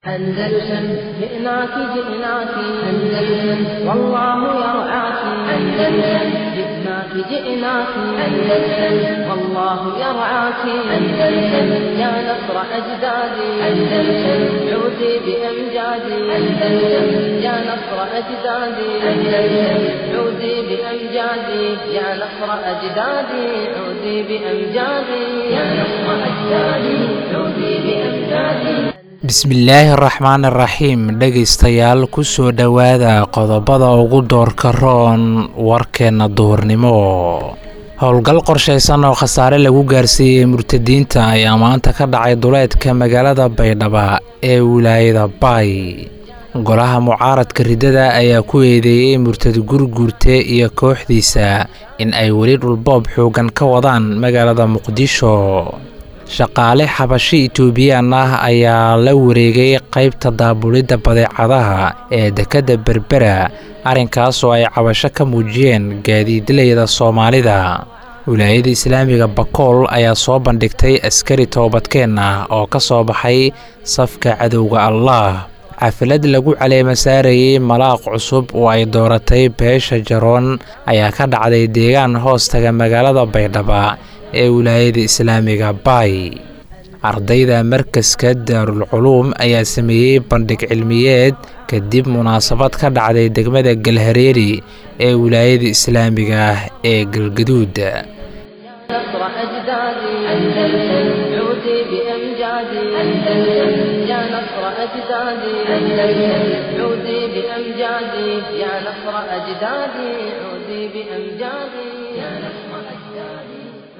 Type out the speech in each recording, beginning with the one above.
أندلسن جئناك جئناك أندلسن والله يرعاك أندلسن جئناك جئناك أندلسن والله يرعاك أندلسن يا نصر أجدادي أندلسن عودي بأمجادي أندلسن يا نصر أجدادي أندلسن عودي بأمجادي يا نصر أجدادي عودي بأمجادي يا نصر أجدادي عودي بأمجادي bismillaahi araxmaan iraxiim dhegaystayaal kusoo dhowaada qodobada ugu doorka roon warkeenna duhurnimo howlgal qorshaysan oo khasaare lagu gaarsiiyey murtadiinta ayaa maanta ka dhacay duleedka magaalada baydhaba ee wilaayada baay golaha mucaaradka riddada ayaa ku eedeeyey murtad gurguurte iyo kooxdiisa in ay weli dhulboob xoogan ka wadaan magaalada muqdisho shaqaale xabashi itoobiyaan ah ayaa la wareegay qaybta daabulidda badeecadaha ee dekedda berbera arrinkaas oo ay cabasho ka muujiyeen gaadiidlayda soomaalida wilaayada islaamiga bakool ayaa soo bandhigtay askari toobadkeen ah oo ka soo baxay safka cadowga allah xafilad lagu caleema saarayey malaaq cusub oo ay dooratay beesha jaroon ayaa ka dhacday deegaan hoostaga magaalada baydhaba ee wilaayada islaamiga baay ardayda markaska daarul culuum ayaa sameeyey bandhig cilmiyeed kadib munaasabad ka dhacday degmada galhareeri ee wilaayada islaamiga ah ee galgaduud نصر أجدادي أندلسن عودي بأمجادي أندلسن يا نصر أجدادي أندلسن عودي بأمجادي يا نصر أجدادي عودي بأمجادي يا نصر أجدادي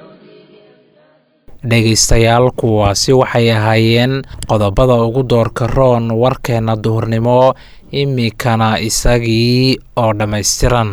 dhegaystayaal kuwaasi waxay ahaayeen qodobada ugu doorka roon warkeenna duhurnimo iminkana isagii oo dhammaystiran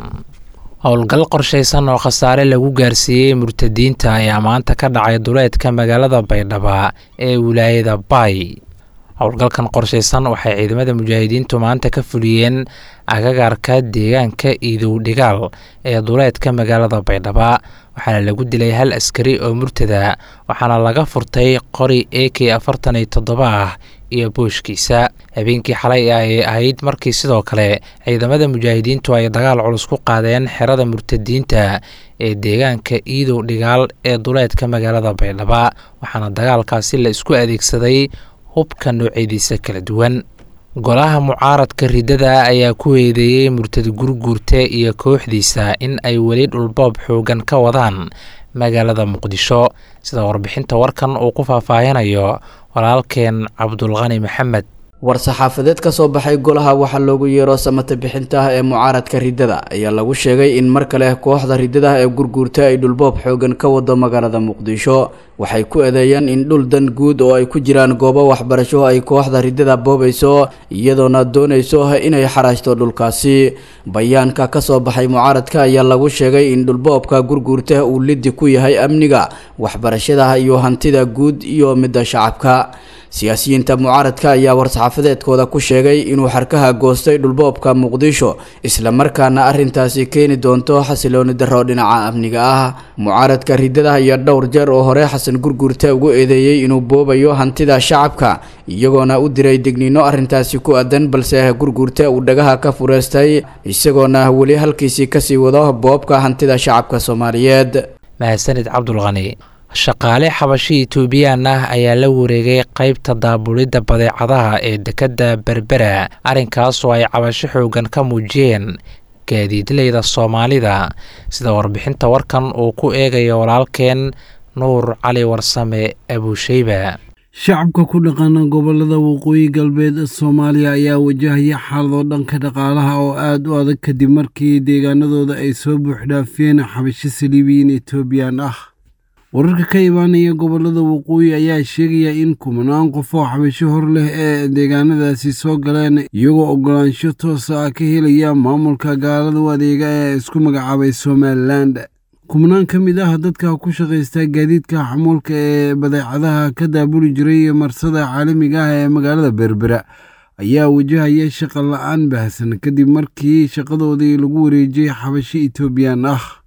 howlgal qorshaysan oo khasaare lagu gaarsiiyey murtadiinta ayaa maanta ka dhacay duleedka magaalada baydhaba ee wilaayada baay howlgalkan qorshaysan waxay ciidamada mujaahidiintu maanta ka fuliyeen agagaarka deegaanka iidow dhigaal ee duleedka magaalada baydhaba waxaana lagu dilay hal askari oo murtada waxaana laga furtay qori a k afartan iyo toddoba ah iyo booshkiisa habeenkii xalay ay ahayd markii sidoo kale ciidamada mujaahidiintu ay dagaal culus ku qaadeen xerada murtadiinta ee deegaanka iidow dhigaal ee duleedka magaalada baydhaba waxaana dagaalkaasi la isku adeegsaday hubka noocyadiisa kala duwan golaha mucaaradka riddada ayaa ku eedeeyey murtad gurguurte iyo kooxdiisa in ay weli dhulboob xoogan ka wadaan magaalada muqdisho sida warbixinta warkan uu ku faahfaahinayo walaalkeen cabdulqani maxamed war-saxaafadeed ka soo baxay golaha waxaa loogu yeero samata bixinta ah ee mucaaradka riddada ayaa lagu sheegay in mar kale kooxda riddada ee gurguurta ay dhulboob xoogan ka wado magaalada muqdisho waxay ku eedeeyeen in dhul dan guud oo ay ku jiraan goobo waxbarasho ay kooxda riddada boobayso iyadoona doonayso inay xaraashto dhulkaasi bayaanka ka soo baxay mucaaradka ayaa lagu sheegay in dhulboobka gurguurta uu lidi ku yahay amniga waxbarashada iyo hantida guud iyo midda shacabka siyaasiyiinta mucaaradka ayaa war-saxaafadeedkooda ku sheegay inuu xarkaha goostay dhulboobka muqdisho islamarkaana arrintaasi keeni doonto xasilooni darro dhinaca amniga ah mucaaradka riddada iyo dhowr jeer oo hore xasan gurguurte ugu eedeeyey inuu boobayo hantida shacabka iyagoona u diray digniino arrintaasi ku aadan balse gurguurte uu dhagaha ka fureystay isagoona weli halkiisii kasii wado boobka hantida shacabka soomaaliyeed mahadsanid cabdulqani shaqaale xabashi itoobiyaan ah ayaa la wareegay qaybta daabulidda badeecadaha ee dekedda berbera arrinkaas oo ay cabasho xoogan ka muujiyeen gaadiidlayda soomaalida sida warbixinta warkan uu ku eegayo walaalkeen nuur cali warsame abuusheyba shacabka ku dhaqana gobolada waqooyi galbeed soomaaliya ayaa wajahaya xaalado dhanka dhaqaalaha oo aad u adag kadib markii deegaanadooda ay soo buuxdhaafiyeen xabasho saliibiyiin etoobiyaan ah wararka ka imaanaya gobolada waqooyi ayaa sheegaya in kumanaan qof oo xabasho hor leh ee deegaanadaasi soo galeen iyagoo ogolaansho toosa ah ka helaya maamulka gaalada u adeega ee isku magacaabay somalilan kumanaan ka mid ah dadka ku shaqaysta gaadiidka xamuulka ee badeecadaha ka daabuli jiray marsada caalamiga ah ee magaalada berbera ayaa wajahaya shaqa la-aan baahsan kadib markii shaqadoodii lagu wareejiyey xabasho etoobiyaan ah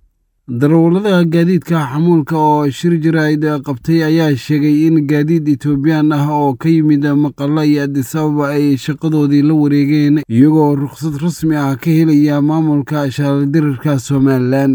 darawallada gaadiidka xamuulka oo shir jaraa'id qabtay ayaa sheegay in gaadiid etoobiyaan ah oo ka yimid maqalla iyo adisababa ay shaqadoodii la wareegeen iyagoo rukhsad rasmi ah ka helaya maamulka shaardirarka somalilan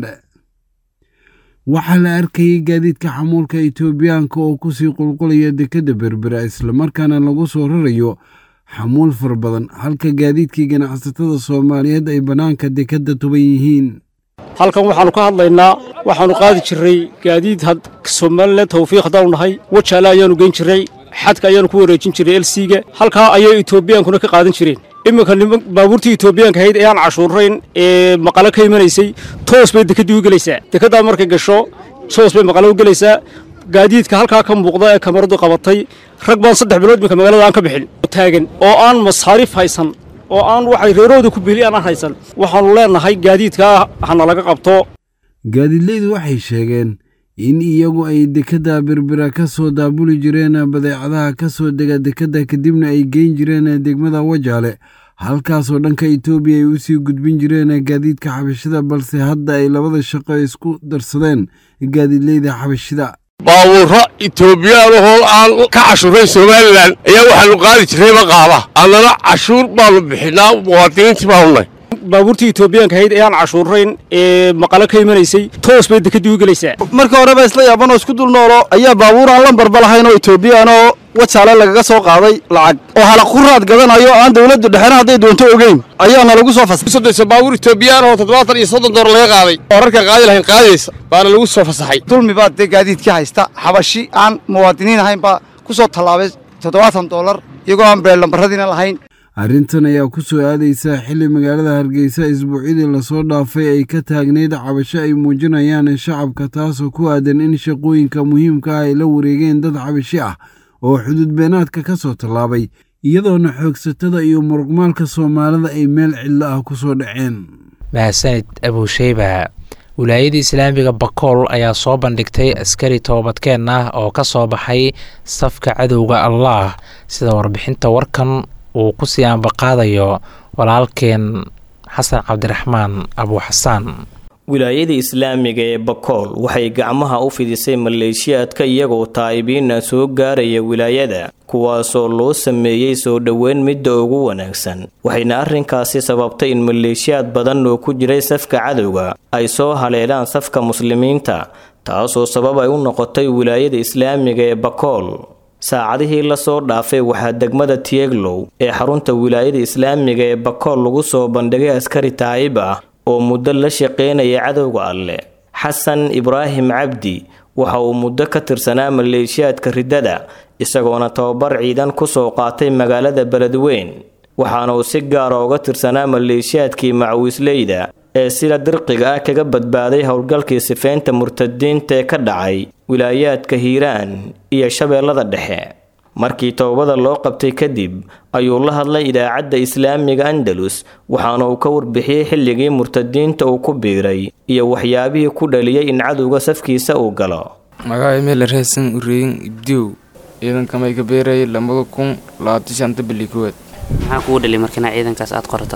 waxaa la arkayay gaadiidka xamuulka etoobiyaanka oo kusii qulqulaya dekedda berbera islamarkaana lagu soo rarayo xamuul fara badan halka gaadiidkii ganacsatada soomaaliyeed ay bannaanka dekedda tuban yihiin halkan waxaannu ka hadlaynaa waxaannu qaadi jirray gaadiid somalilan tawfiiq haddaanu nahay wajaale ayaannu geyn jirray xadka ayaannu ku wareejin jirray elsiga halkaa ayay etoobiyaankuna ka qaadan jireen iminka niman baabuurtii etoobiyaanka ahayd ee aan cashuurayn ee maqalo ka imanaysay toos bay dekeddii u gelaysaa dekeddaa markay gasho toos bay maqalo u gelaysaa gaadiidka halkaa ka muuqda ee kamaradu qabatay rag baan saddex bilood iminka magaalada aan ka bixin taagan oo aan masaariif haysan oo aan waxay reerahooda ku biiliyaan aan haysan waxaannu leennahay gaadiidkaa hana laga qabto gaadiidleydu waxay sheegeen in iyagu ay dekedda berbera ka soo daabuli jireen badeecadaha ka soo dega dekedda kadibna ay geyn jireen degmada wajaale halkaasoo dhanka etoobiya ay usii gudbin jireen gaadiidka xabashida balse hadda ay labada shaqo isku darsadeen gaadiidleyda xabashida baabuurro etoobiyaan ahoo aan ka cashuurayn somalilan ayaa waxaannu qaadi jirray maqaaba annana cashuur baannu bixinnaa muwaadiniintii baanu nahy baabuurtii etoobiyaanka ahayd ee aan cashuurayn ee maqalo ka imanaysay toos bay dekeddii u gelaysaa marka horeba isla yaabanoo isku dul noolo ayaa baabuur aan lambarba lahayn oo etoobiyaan oo wajaale lagaga soo qaaday lacag oo hala ku raad gadanayo aan dawladdu dhexena hadday doonto ogeyn ayaana lagu soo fasaxay soddonsa baabuur etoobiyaan oo toddobaatan iyo soddon door laga qaaday oo rarka qaadi lahayn qaadaysa baana lagu soo fasaxay dulmi baa dee gaadiidkii haysta xabashi aan muwaadiniin ahayn baa ku soo tallaabay toddobaatan doolar iyagoo aan beellambaradiina lahayn arrintan ayaa ku soo aadaysa xilli magaalada hargeysa isbuucyadii lasoo dhaafay ay ka taagneyd cabasho ay muujinayaan shacabka taasoo ku aadan in shaqooyinka muhiimka ah ay la wareegeen dad cabashi ah oo xuduud beenaadka ka soo tallaabay iyadoona xoogsatada iyo muruqmaalka soomaalida ay meel cidlo ah ku soo dhaceen mahadsanid abuusheyba wilaayada islaamiga bakool ayaa soo bandhigtay askari toobadkeen ah oo ka soo baxay safka cadowga allaah sida warbixinta warkan uu ku sii ambaqaadayo walaalkeen xasan cabdiraxmaan abuuxasaan wilaayada islaamiga ee bakool waxay gacmaha u fidisay maleeshiyaadka iyagoo taa'ibiina soo gaaraya wilaayada kuwaasoo loo sameeyey soo dhoweyn midda ugu wanaagsan waxayna arrinkaasi sababtay in maleeshiyaad badan oo ku jiray safka cadowga ay soo haleelaan safka muslimiinta taasoo sabab ay u noqotay wilaayada islaamiga ee bakool saacadihii lasoo dhaafay waxaa degmada tieglow ee xarunta wilaayada islaamiga ee bakool lagu soo bandhigay askari taa'ib ah oo muddo la shaqeynaya cadowga alleh xasan ibraahim cabdi waxa uu muddo ka tirsanaa maleeshiyaadka riddada isagoona tababar ciidan ku soo qaatay magaalada beledweyn waxaana uu si gaara uga tirsanaa maleeshiyaadkii macawiisleyda ee sida dirqiga ah kaga badbaaday howlgalkii sifeynta murtadiinta ee ka dhacay wilaayaadka hiiraan iyo shabeellada dhexe markii towbada loo qabtay kadib ayuu la hadlay idaacadda islaamiga andalus waxaana uu ka warbixiyey xilligii murtadiinta uu ku biiray iyo waxyaabihii ku dhaliyey in cadowga safkiisa uu galo magaca meel reesan ureeyin ibdiw ciidankamay ka beerayay lamada kun labaatan shanta bili koowaad maxaa kugu dhaliy markina ciidankaas aad qorato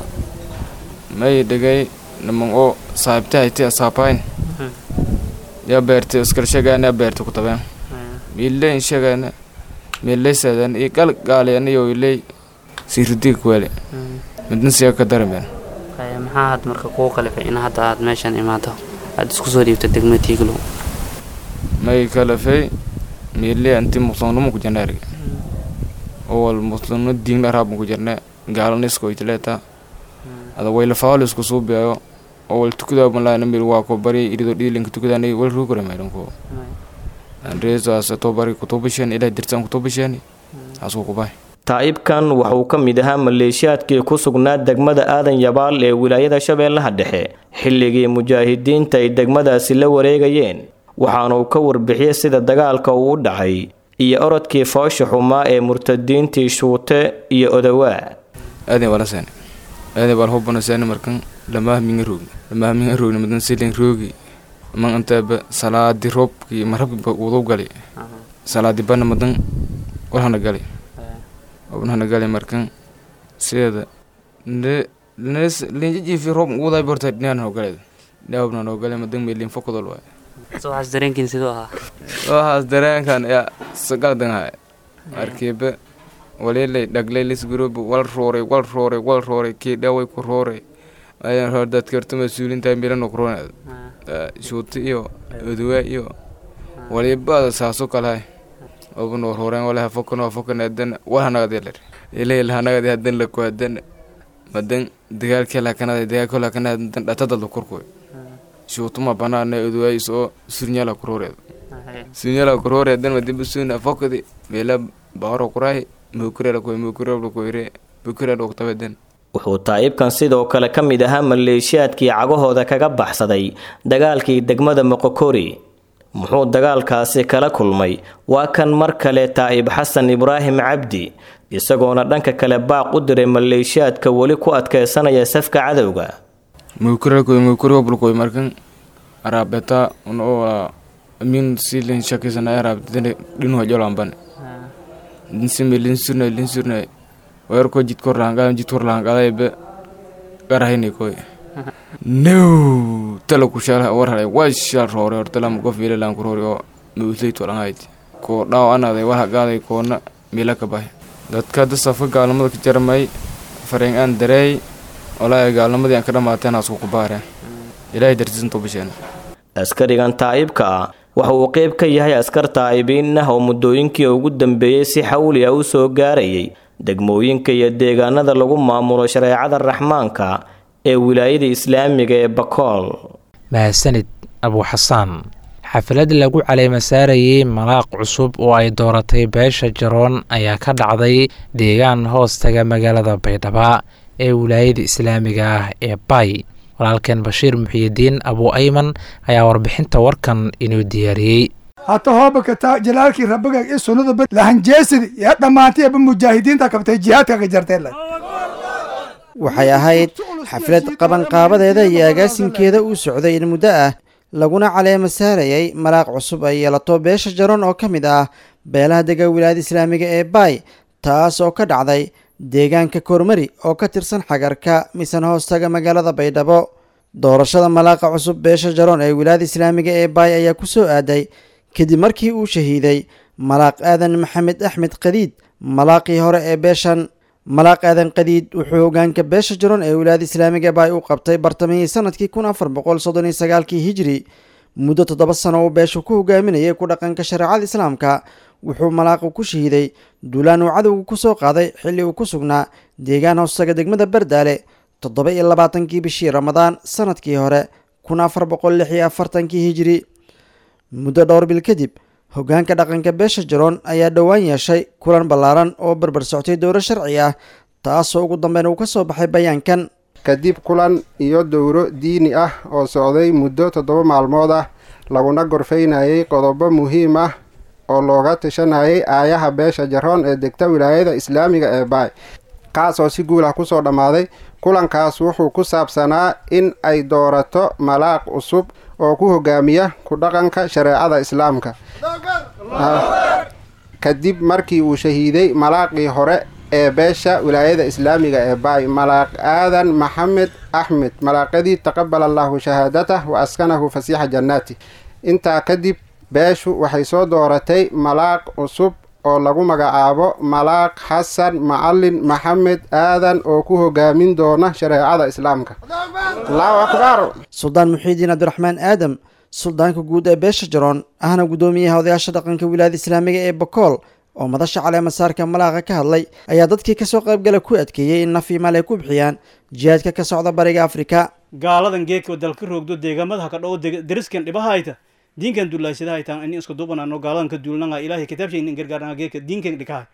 may dhegay naman oo saaxiibtahayti asaabayn yaa beertay iskalshagaana beerta ku tabeen miileyn shagaana meeleysadan iyo gal gaalianayo iley siiridiga kuwaale midna siya ka darameen maxaa had marka kugu kalifay in hadda aad meeshan imaado aad isku soo dhiibto degmada tiiglow may kalafay miile anti muslimnimo ku jirna erga owal muslimno diinla raabma ku jirna gaalana iskoytaleeta ada wayla faalo isku suubiyayo owal tukudaa malaana mil waa ko bari irido dhiilinka tukudaanay wal ruugara maydanko reesaas tobari kutubasheen ilaa dirsan kutubasheen asuu kubay taa'ibkan wuxuu ka mid ahaa maleeshiyaadkii ku sugnaa degmada aadan yabaal ee wilaayada shabeellaha dhexe xilligii mujaahidiinta ay degmadaasi la wareegayeen waxaana uu ka warbixiyey sida dagaalka uu u dhacay iyo orodkii foosha xumaa ee murtadiintii shuute iyo odawaa aadan wala seen aadan wal hubana seen markan lamaah minga roogni lamaah minga roogni madan silin roogi man antaaba salaadi roobkii marabki wadu gali salaadi bana madan walhana gali obnahana gali markan sideeda linjajiifi roob uguday borta dhinaan ho galeed dhaawabna noo gale madan meelin fokudol waay so waxaas dareenkiin siduu ahaa waxaas dareenkan yaa sagaldanhay markiiba walilay dhaglay lisguruub wal rooray wal rooray wal rooray kii dhaway ku rooray ayaan hor dadka horta mas-uuliinta milano kuroonad shuuti iyo oduwa iyo waliba saaso kalahay oba noo rooreen walaha fokan oo fokan adan wal hanagad yaler ilay hanagad hadan la ku hadan madan dagaalkii lakanada dagaalkii lakanada dan dhatadalda korkoy shuutuma banaana oduwa isoo surnyala kurooreed surnyala kurooreedan madiba suna fokadi meela baaro kuray mukurela koy mukurela koyre mukurela oktabedan wuxuu taa'ibkan sidoo kale ka mid ahaa maleeshiyaadkii cagahooda kaga baxsaday dagaalkii degmada moqokori muxuu dagaalkaasi kala kulmay waa kan mar kale taa'ib xasan ibraahim cabdi isagoona dhanka kale baaq u diray maleeshiyaadka weli ku adkeysanaya safka cadowga mukurelkoy mukureobulkoy markan araabeta unoo min silin shakisana araabtene dhinuha jolamban dinsime linsurnay linsurnay weerko jidkor lahanqadan jidkor lahanqadaybe garahini koy no tala kushala warhalay waa shal roore hortalam qof ilalan kuroori oo mausleyt walanhayd koo dhaaw anaday warhaqaaday koona mila ka bahay dadka hadda safka gaalnimada ka jarmay fareen aan dareey walaahi gaalnimadii aan ka dhamaateen asku ku baareen ilaahay dartiisanto bisheen askarigan taa'ibka ah waxa uu qeyb ka yahay askar taa'ibiin ah oo muddooyinkii ugu dambeeyey si xawli ah u soo gaarayay degmooyinka iyo deegaanada lagu maamulo shareecada raxmaanka ee wilaayada islaamiga ee bakool mahadsanid abuuxasaan xaflad lagu caleema saarayey malaaq cusub oo ay dooratay beesha jaroon ayaa ka dhacday deegaan hoostaga magaalada baydhaba ee wilaayada islaamiga ah ee bay walaalkeen bashiir muxiyidiin abuu ayman ayaa warbixinta warkan inuu diyaariyey hata hoobakata jalaalkii rabbiga iyo sunnadaba lahanjeesidi yaa dhammaantay aba mujaahidiinta kabtay jihaadka ka jarteen waxay ahayd xaflad qabanqaabadeeda iyo agaasinkeeda uu socday in muddo ah laguna caleema saarayay malaaq cusub ay yeelato beesha jaroon oo ka mid ah beelaha dega wilaayada islaamiga ee baay taas oo ka dhacday deegaanka kormari oo ka tirsan xagarka misan hoostaga magaalada baydhabo doorashada malaaqa cusub beesha jaroon ee wilaayada islaamiga ee baay ayaa ku soo aaday kadib markii uu shahiiday malaaq aadan maxamed axmed qadiid malaaqii hore ee beeshan malaaq aadan qadiid wuxuu hogaanka beesha jaroon ee wilaayada islaamiga baay u qabtay bartamihii sanadkii kun afar boqol soddon iyo sagaalkii hijri muddo toddoba sano uu beeshu ku hogaaminayay ku dhaqanka shareecada islaamka wuxuu malaaqu ku shahiiday duulaan uu cadowga ku soo qaaday xilli uu ku sugnaa deegaan hoostaga degmada bardaale toddoba iyo labaatankii bishii ramadaan sanadkii hore kun afar boqol lix iyo afartankii hijri muddo dhowr bil kadib hogaanka dhaqanka beesha jaroon ayaa dhowaan yeeshay kulan ballaaran oo barbar soctay dowro sharci ah taasoo ugu dambeyn uu ka soo baxay bayaankan kadib kulan iyo dowro diini ah oo socday muddo toddoba maalmood ah laguna gorfaynayay qodobo muhiim ah oo looga tashanayay aayaha beesha jaroon ee degta wilaayada islaamiga ee baay kaas oo si guul ah kusoo dhammaaday kulankaas wuxuu ku saabsanaa in ay doorato malaaq cusub oo ku hogaamiya ku dhaqanka shareecada islaamka kadib markii uu shahiiday malaaqii hore ee beesha wilaayada islaamiga ee baay malaaq aadan maxamed axmed malaaqadii taqabala allahu shahaadatah wa askanahu fasiixa jannaati intaa kadib beeshu waxay soo dooratay malaaq cusub oo lagu magacaabo malaaq xasan macalin maxamed aadan oo ku hogaamin doona shareecada islaamka allahu akbar suldaan muxiidiin cabdiraxmaan aadam suldaanka guud ee beesha jaroon ahna guddoomiyaha odayaasha dhaqanka wilaayada islaamiga ee bakool oo madasha caleemasaarka malaaqa ka hadlay ayaa dadkii kasoo qaybgala ku adkeeyey in naf iyo maal ay ku bixiyaan jihaadka ka socda bariga afrika gaaladan geedka dalka roogdo deegaamada ka dhow deriskan dhibahayta diinkan duulaysadahay taan ini isku dubanano gaaladan ka duulnanga ilaahay kitaabshay in gargaarnanga geedka diinkan dhikahay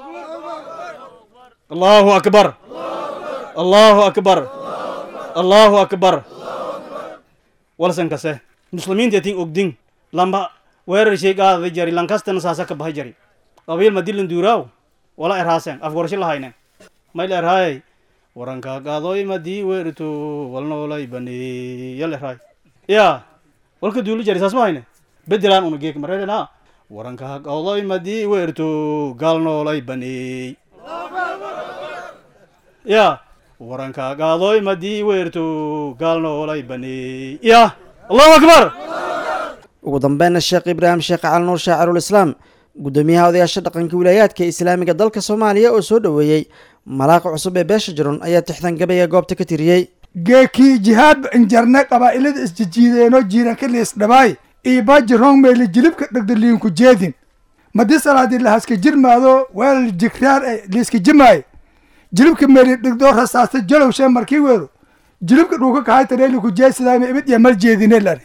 allahu akbar allahu akbar allahu akbar walsan kase muslimiinta tin ogdin lamba weerar shay qaadada jari lankastana saasa ka bahay jari qabiil madilan duuraaw wala erhaasen afgorasho lahaynen mayl erhaayay waranka qaadoy madii weerito walnoolay bane yal erhaay ya walka duulu jari saas ma hayne bedelaan una geek mareelena waranka qaadoy madii weerto gaalnoolay bane ya warankagaadoy madii weerto gaalnoolay baneey ya allahu akbar ugu dambeynna sheekh ibraahim sheekh cali nuur shaacirul islaam guddoomiyaha odayaasha dhaqanka wilaayaadka islaamiga dalka soomaaliya oo soo dhoweeyey malaaqa cusub ee beesha jiron ayaa tixdan gabayga goobta ka tiriyey geekii jihaad injarne qabaa'ilada isjijiideenoo jiiranka liisdhabaay iibaji rong meeli jilibka dhegdaliinku jeedin madi salaadii lahaska jirmaado weel jigraar e liiska jimaay jilibka meeli dhigdoo rasaasta jalowshee markii weero jilibka dhuuka kahaytareeliku jeesidaayma imid iyo mal jeedine lari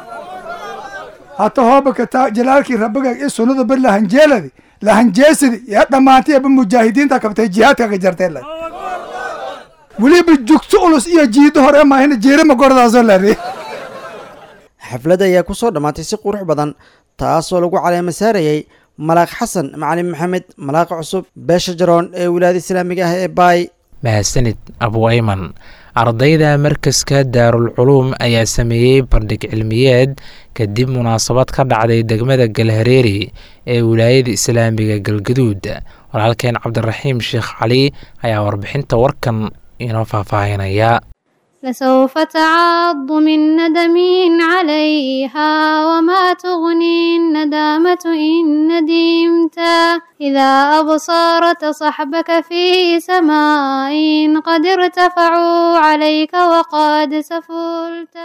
hata hoobaka taa jalaalkii rabbiga i sunnada bar lahanjeeladi lahanjeesidi yaa dhammaantay aba mujaahidiinta kabtay jihaadkaga jartee lari weliba jugto ulus iyo jiido hore maahina jeerima gordaasoo lari xafladda ayaa ku soo dhammaatay si qurux badan taasoo lagu caleema saarayey malaaq xasan macalin maxamed malaaqa cusub beesha jaroon ee wilaayada islaamiga ah ee baay mahadsanid abu ayman ardayda markaska daarul culuum ayaa sameeyey bandhig cilmiyeed kadib munaasabad ka dhacday degmada galhareeri ee wilaayada islaamiga galgaduud walaalkeen cabdiraxiim sheekh cali ayaa warbixinta warkan inoo faahfaahinaya لسوف تعض من ندم عليها وما تغني الندامة إن ندمت إذا أبصرت صحبك في سماء قد ارتفعوا عليك وقد سفلت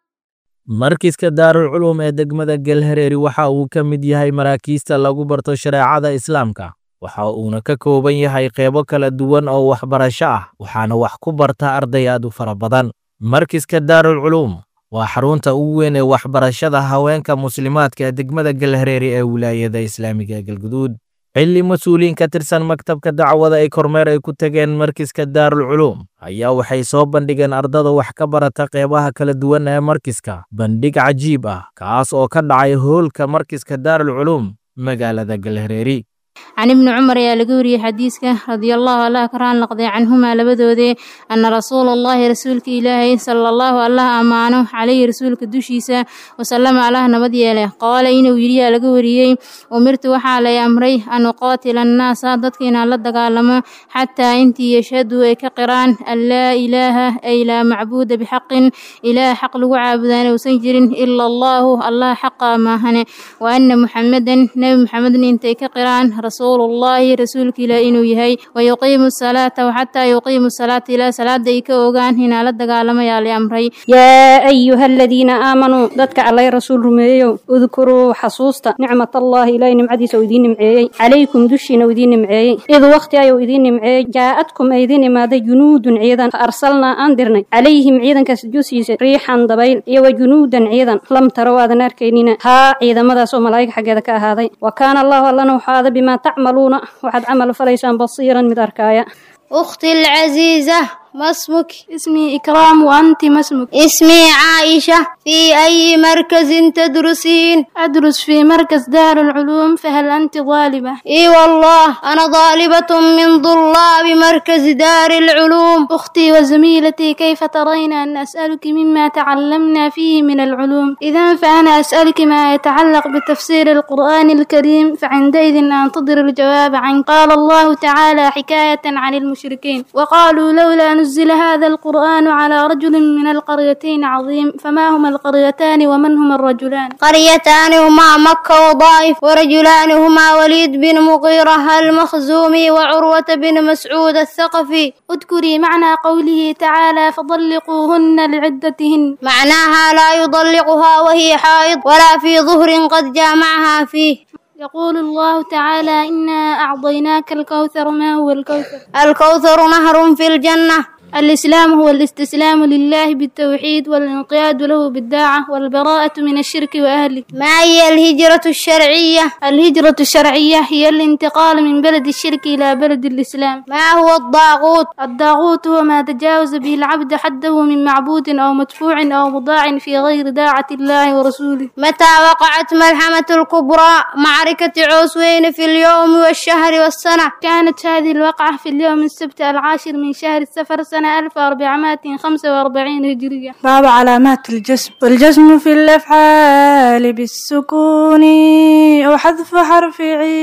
markiiska daarul culuum ee degmada galhareeri waxa uu ka mid yahay maraakiista lagu barto shareecada islaamka waxa uuna ka kooban yahay qeybo kala duwan oo waxbarasho ah waxaana wax ku barta arday aad u fara badan markiska daarul culuum waa xarunta ugu weyn ee waxbarashada haweenka muslimaadka ee degmada galhareeri ee wilaayada islaamiga galguduud xilli mas-uuliyiin ka tirsan maktabka dacwada ay kormeer ay ku tageen markiska daarul culuum ayaa waxay soo bandhigeen ardada wax ka barata qeybaha kala duwan ee markiska bandhig cajiib ah kaas oo ka dhacay hoolka markiska daarul culuum magaalada galhareeri can ibni cumar ayaa laga wariyey xadiiska radiallahu allah ka raan noqday canhumaa labadoodee anna rasuula allahi rasuulka ilaahay sala allahu allah ammaano calayhi rasuulka dushiisa wasalama allah nabad yeele qaala inuu yidhiyaa laga wariyey umirtu waxaa lay amray an uqaatila annaasa dadka inaan la dagaalamo xataa intii yashhaduu ay ka qiraan an laa ilaaha ay laa macbuuda bixaqin ilaah xaq lagu caabudaan uusan jirin ila allahu allah xaqa maahane wa anna muxamedan nebi muxamedna intay ka qiraan rasuulu ullaahi rasuulka ilaah inuu yahay wayuqiimu salaata waxataa yuqiimu salaata ilaa salaada ay ka ogaan inaa la dagaalamayaa la amray yaa ayuha aladiina aamanuu dadka allay rasuul rumeeyow udkuruu xasuusta nicmat allaahi ilaahay nimcadiisa uu idiin nimceeyey calaykum dushiina uu idiin nimceeyey id wakhti ayuu idiin nimceeyey jaa'adkum ay idiin imaaday junuudun ciidan fa arsalnaa aan dirnay calayhim ciidankaas dusiisa riixan dabayl iyo wa junuudan ciidan lam tarow aadan arkaynina haa ciidamadaas oo malaa'ig xaggeeda ka ahaaday wa kaana allahu allana wuxuu aaday bimaa tacmaluuna waxaad camal falaysaan basiiran mid arkaaya أختي العزيزة ما اسمك؟ اسمي إكرام وأنت ما اسمك؟ اسمي عائشة في أي مركز تدرسين؟ أدرس في مركز دار العلوم فهل أنت طالبة؟ إي والله أنا طالبة من طلاب مركز دار العلوم أختي وزميلتي كيف ترين أن أسألك مما تعلمنا فيه من العلوم؟ إذا فأنا أسألك ما يتعلق بتفسير القرآن الكريم فعندئذ أنتظر الجواب عن قال الله تعالى حكاية عن المشركين وقالوا لولا نزل هذا القرآن على رجل من القريتين عظيم فما هما القريتان ومن هما الرجلان قريتان هما مكة وضائف ورجلان هما وليد بن مغيرة المخزومي وعروة بن مسعود الثقفي اذكري معنى قوله تعالى فطلقوهن لعدتهن معناها لا يطلقها وهي حائض ولا في ظهر قد جامعها فيه يقول الله تعالى إنا أعطيناك الكوثر ما هو الكوثر الكوثر نهر في الجنة الإسلام هو الاستسلام لله بالتوحيد والانقياد له بالداعة والبراءة من الشرك وأهله ما هي الهجرة الشرعية؟ الهجرة الشرعية هي الانتقال من بلد الشرك إلى بلد الإسلام ما هو الضاغوت؟ الضاغوت هو ما تجاوز به العبد حده من معبود أو مدفوع أو مضاع في غير داعة الله ورسوله متى وقعت ملحمة الكبرى معركة عوسوين في اليوم والشهر والسنة؟ كانت هذه الوقعة في اليوم السبت العاشر من شهر السفر سنة سنة 1445 هجرية باب علامات الجسم والجسم في الأفعال بالسكون أو حذف حرف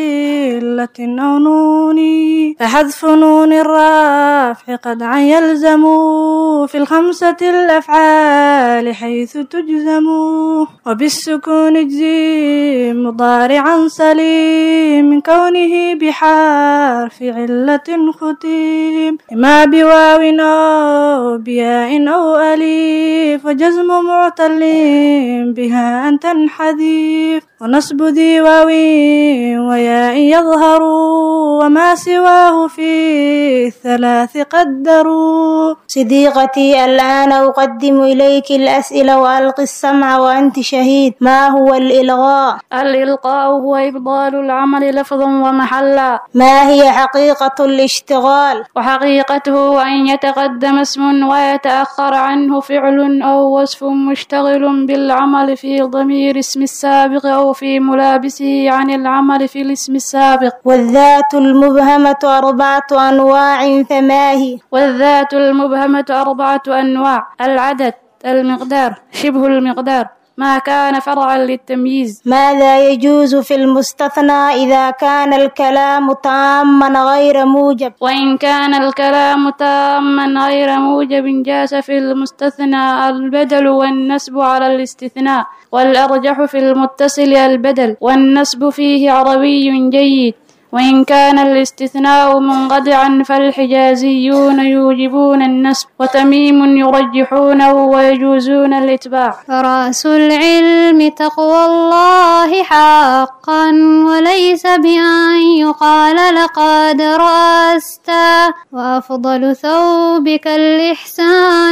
علة أو نون فحذف نون الرافع قد عن يلزم في الخمسة الأفعال حيث تجزم وبالسكون اجزي مضارعا سليم من كونه بحرف علة ختيم إما بواو أو بياء أو أليف وجزم معتل بها أن تنحذف ونصب ذي واو وياء يظهر وما سواه في الثلاث قدروا صديقتي الآن أقدم إليك الأسئلة وألقي السمع وأنت شهيد ما هو الإلغاء؟ الإلقاء هو إبطال العمل لفظا ومحلا ما هي حقيقة الاشتغال؟ وحقيقته أن يتقدم اسم ويتأخر عنه فعل أو وصف مشتغل بالعمل في ضمير اسم السابق أو في ملابسه عن العمل في الاسم السابق والذات المبهمة أربعة أنواع فما هي؟ والذات المبهمة أربعة أنواع العدد المقدار شبه المقدار ما كان فرعا للتمييز ماذا يجوز في المستثنى إذا كان الكلام تاما غير موجب وإن كان الكلام تاما غير موجب جاز في المستثنى البدل والنسب على الاستثناء والأرجح في المتصل البدل والنسب فيه عربي جيد وإن كان الاستثناء منقطعا فالحجازيون يوجبون النسب وتميم يرجحونه ويجوزون الإتباع رأس العلم تقوى الله حقا وليس بأن يقال لقد رأست وأفضل ثوبك الإحسان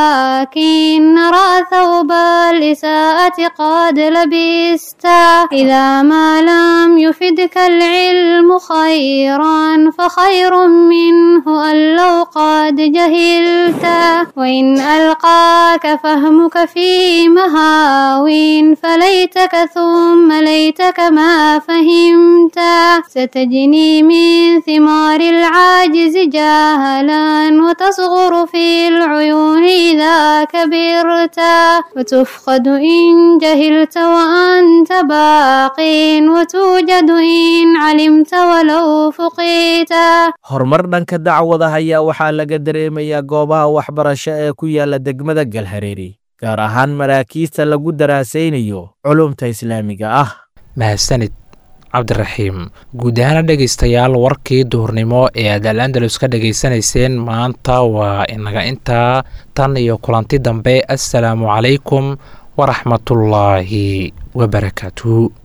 لكن نرى ثوب الإساءة قد لبست إذا ما لم يفدك العلم خيرا فخير منه أن لو قد جهلت وإن ألقاك فهمك في مهاو فليتك ثم ليتك ما فهمت ستجني من ثمار العاجز جاهلا وتصغر في العيون إذا كبرت وتفقد إن جهلت وأنت باق وتوجد إن علمت walow fuqiita horumar dhanka dacwada ayaa waxaa laga dareemayaa goobaha waxbarasho ee ku yaala degmada galhareeri gaar ahaan maraakiista lagu daraasaynayo culumta islaamiga ah mahadsanid cabdiraxiim guud ahaana dhegaystayaal warkii duhurnimo ee aad al andalus ka dhegaysanayseen maanta waa inaga intaa tan iyo kulanti dambe assalaamu calaykum waraxmatullaahi wabarakaatu